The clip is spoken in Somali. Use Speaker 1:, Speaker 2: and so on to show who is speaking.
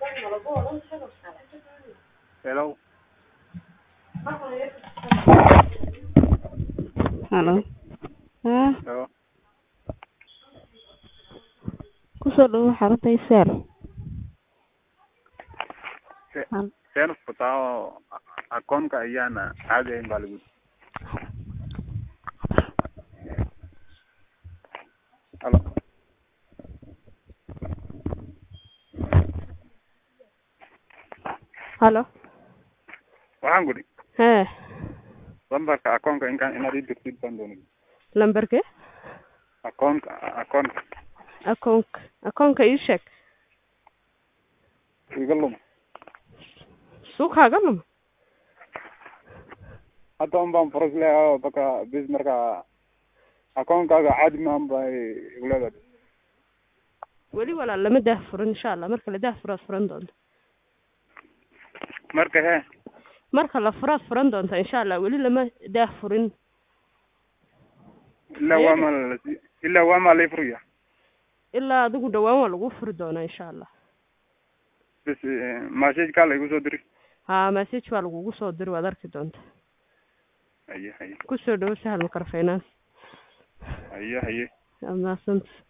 Speaker 1: Hello.
Speaker 2: Halo. Haa,
Speaker 1: Hello.
Speaker 2: kusoo dhawow xarunta ISL.
Speaker 1: Se-
Speaker 2: Hal-
Speaker 1: Seen futaa oo akoonka ayaana caadi ahayn baa lagu Halo.
Speaker 2: Halo.
Speaker 1: Waxaan gudhi
Speaker 2: Hee,
Speaker 1: lambarka akoonka inkaan inaad ii dirtid baan doonay
Speaker 2: lambarke
Speaker 1: akoonka akoonka
Speaker 2: akoonka akoonka ii sheeg
Speaker 1: iga lum
Speaker 2: suuqaaga luma
Speaker 1: hadda un baan furas leeyahay baka bis marka akoonkaaga caadi maan bay igleedahay
Speaker 2: weli walaal lama daah furin insha allah marka la daah furaad furan doonta
Speaker 1: marka hee
Speaker 2: marka la furaad furan doonta insha allah weli lama daah furin
Speaker 1: ilaa waa maa lasi ilaa waa maa lay furaya
Speaker 2: ilaa adigu dhawaan waa lagu furi doonaa insha allah
Speaker 1: bis message-kaa la igu soo diri
Speaker 2: haa message baa lagugu soo diri waad arki doonta
Speaker 1: haye haye
Speaker 2: kusoo dhawo sahal makar finance
Speaker 1: haye haye
Speaker 2: amaasanta